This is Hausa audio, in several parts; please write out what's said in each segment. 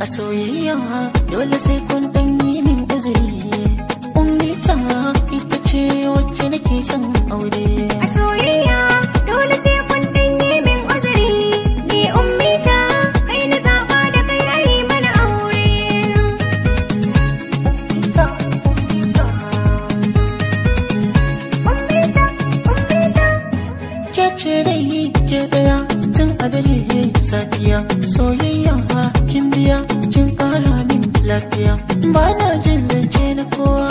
a soyayya dole sai kun dan yi min uzuri ummita ita ce wacce nake son aure A soyayya dole sai kun ɗanye min uzuri Ni ummita kai na zaɓa da kai yayi mana aure Ummita, ummita ke ce dai ke daya tun a dare safiya soyayya kin biya kin kara min lafiya ba na jin zance na kowa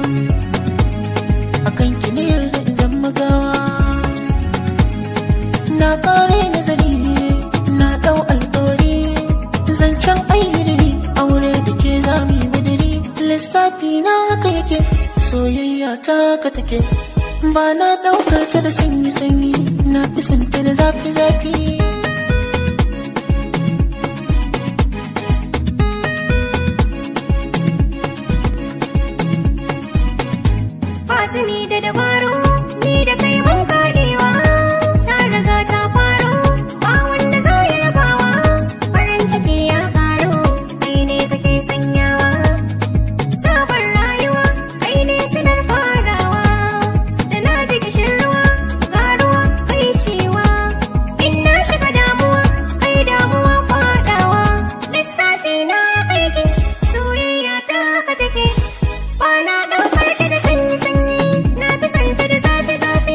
akan ki ne yarda in zan magawa na kare nazari na dau alkawari zancen ayyiri aure da ke zami budiri lissafi na haka yake soyayya ta ka take ba na daukar ta da sanyi sanyi na fi santa da zafi zafi Fasimi da dabaru ni da kai mun kadewa ta riga ta faru ba wanda za ya rabawa farin ciki ya karu kai ne kake sanyawa sabon rayuwa kai ne silar farawa da na ji kishin ruwa ga ruwa kai cewa in na shiga damuwa kai damuwa fadawa lissafi na aiki soyayya ta ka take ba na ɗaukar ta da sanyi sanyi na fi son ta da zafi zafi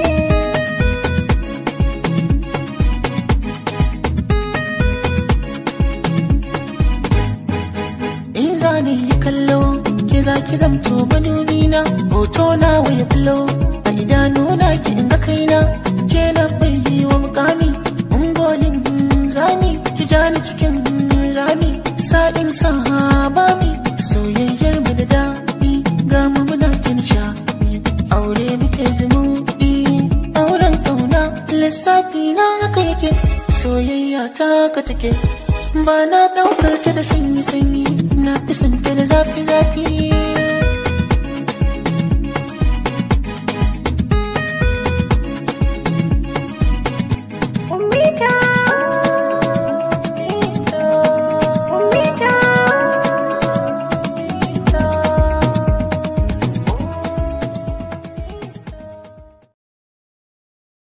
in za ni yi kallo ke za ki zamto madubi na hoto na waya bullo a idanu na ki inga kaina ke na bai yi wa mukami ungolin zami ki ja ni cikin rami sa'in sahabami soyayyar mu da daɗi ga mu muna jin shaɗi aure muke zumuɗi auren ƙauna lissafi na haka yake soyayya ta ka take ba na ɗaukar ta da sanyi sanyi na fi santa da zafi zafi